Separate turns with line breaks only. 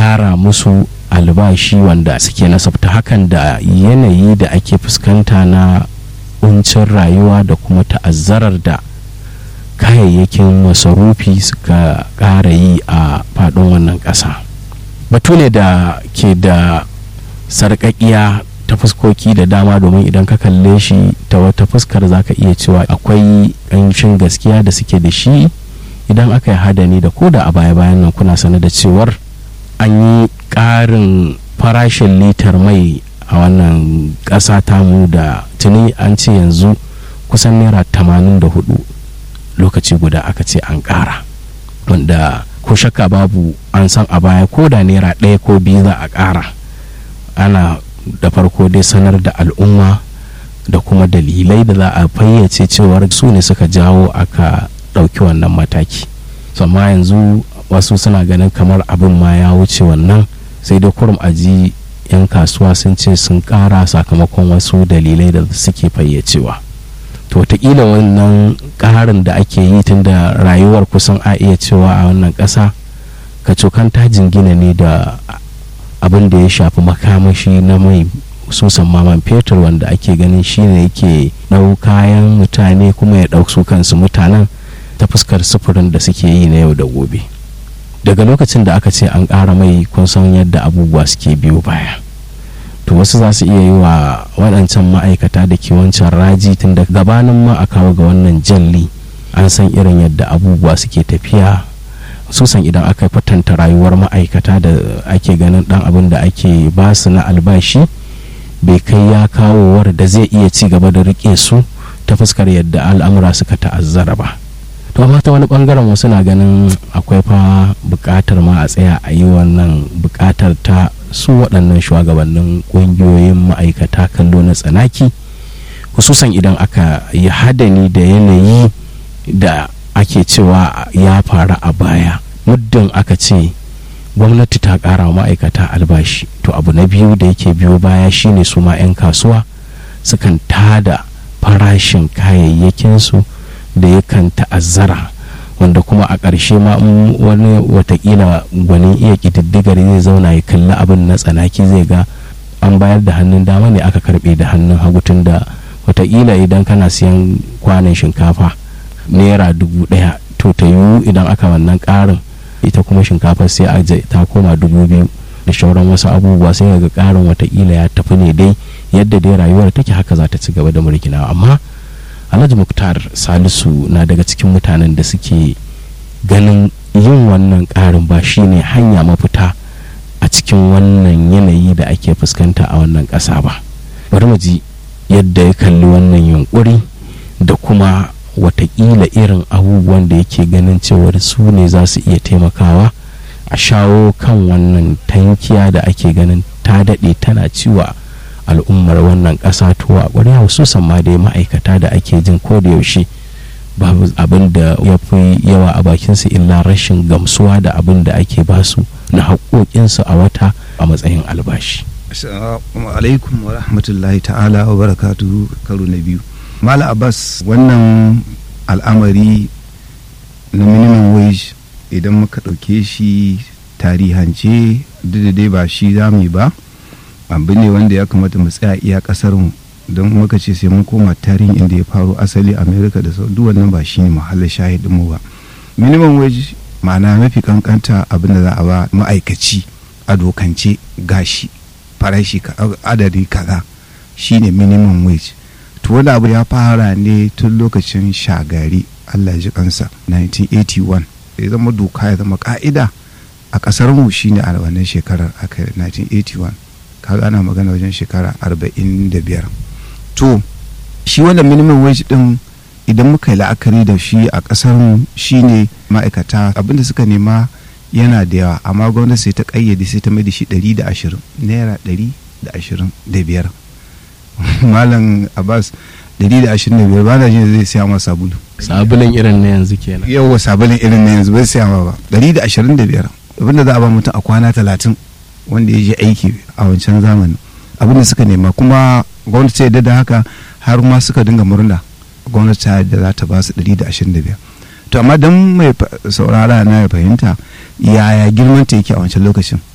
ƙara musu albashi wanda suke nasabta hakan da yanayi da ake fuskanta na kuncin rayuwa da kuma ta'azzarar da kayayyakin masarufi suka ƙara yi a faɗin wannan ƙasa batu ne da ke da sarƙaƙiya ta fuskoki da dama domin idan ka kalle shi ta wata fuskar za ka iya cewa akwai ƙanshin gaskiya da suke da shi idan aka yi hadani da koda a baya-bayan nan kuna sane da cewar an yi ƙarin farashin litar mai a wannan ƙasa tamu da tuni an ce yanzu kusan naira tamanin da hudu lokaci guda aka ce an ƙara wanda ko shakka babu an san a baya ko da naira ɗaya ko biyu za a ƙara ana da farko dai sanar da al'umma da kuma dalilai da za a fayyace cewar su ne suka jawo aka ɗauki wannan mataki amma yanzu wasu suna ganin kamar abin ma ya wuce wannan sai dai kurum aji 'yan kasuwa sun ce sun ƙara sakamakon wasu dalilai da suke fayyacewa to wataƙila wannan ƙarin da ake yi tun da rayuwar kusan a iya cewa a wannan ƙasa kacokan ta jingina ne da abin da ya shafi makamashi na mai susan maman fetur wanda ake ganin shine yake ɗau kayan mutane kuma ya ɗau su kansu mutanen ta fuskar sufurin da suke yi na yau da gobe daga lokacin da aka ce an ƙara mai kun san yadda abubuwa suke biyo baya to wasu za su iya yi wa waɗancan ma'aikata da ke wancan raji tun da gabanin ma a kawo ga wannan jalli an san irin yadda abubuwa suke tafiya susan idan aka kwatanta rayuwar ma'aikata da ake ganin ɗan abin da ake ba su na albashi bai kai ya kawowar da zai iya ci gaba da riƙe su ta fuskar yadda al'amura suka ta'azzara ba to amma ta wani bangaren wasu na ganin akwai fa buƙatar ma a tsaya a yi wannan buƙatar ta su waɗannan shugabannin ƙungiyoyin ma'aikata kallo na tsanaki hususan idan aka yi hadani da yanayi da ake cewa ya faru a baya muddin aka ce gwamnati ta ƙara ma'aikata albashi to abu na biyu da yake biyo baya shine su ma 'yan kasuwa sukan tada farashin kayayyakinsu da yakan ta'azzara wanda kuma a ƙarshe ma wani watakila gwanin iya ƙididdigar zai zauna ya kalli abin na tsanaki zai ga an bayar da hannun dama ne aka karɓe da hannun hagu tun da watakila idan kana siyan kwanan shinkafa naira dubu ɗaya to ta yiwu idan aka wannan ƙarin ita kuma shinkafar sai a ta koma dubu biyu da shauran wasu abubuwa sai ga ƙarin watakila ya tafi ne dai yadda dai rayuwar take haka za ta ci gaba da murginawa amma alhaji muktar salisu na daga cikin mutanen da suke ganin yin wannan ƙarin ba shine hanya mafita a cikin wannan yanayi da ake fuskanta a wannan ƙasa ba bari mu ji yadda ya kalli wannan yunkuri da kuma watakila irin abubuwan da yake ganin cewar su ne za su iya taimakawa a shawo kan wannan tankiya da ake ganin ta daɗe tana ciwa al'ummar wannan ƙasa to a ƙwarya hususan ma dai ma'aikata da ake jin ko da yaushe babu abin da ya fi yawa a bakinsu illa rashin gamsuwa da abin da ake basu na haƙoƙinsu a wata a matsayin albashi.
Assalamu alaikum wa rahmatullahi ta'ala wa barakatuhu karo na biyu. Mala Abbas wannan al'amari na minimum wage idan muka ɗauke shi tarihance duk da dai ba shi za mu ba. abu ne wanda ya kamata mu tsaya iya kasar mu don muka ce sai mun koma tarihin inda ya faru asali america da sau duk wannan ba shi ne mahallin shahidin mu ba minimum wage ma'ana mafi kankanta abin da za a ba ma'aikaci a dokance gashi farashi adadi kaza shine minimum wage to wani abu ya fara ne tun lokacin shagari allah ji kansa 1981 ya zama doka ya zama ka'ida a kasar mu shine a wannan shekarar aka 1981 kaga ana magana wajen shekara arba'in da biyar to shi wannan minimum wage din idan muka yi la'akari da shi a kasar mu shine ma'aikata abinda suka nema yana da yawa amma gwamnati sai ta kayyade sai ta mai da shi ɗari da ashirin naira ɗari da ashirin da biyar malam abbas ɗari da ashirin da biyar ba na jin zai siya ma sabulu
sabulun irin na yanzu kenan
yawwa sabulun irin na yanzu bai siya ma ba ɗari da ashirin da biyar abinda za a ba mutum a kwana talatin wanda ya je aiki a wancan zamanin abin da suka nema kuma gwamnati ta yadda da haka har ma suka dinga murna gwamnati ta yadda za ta ba su 125 to amma don mai saurara na ya fahimta yaya girman ta yake a wancan lokacin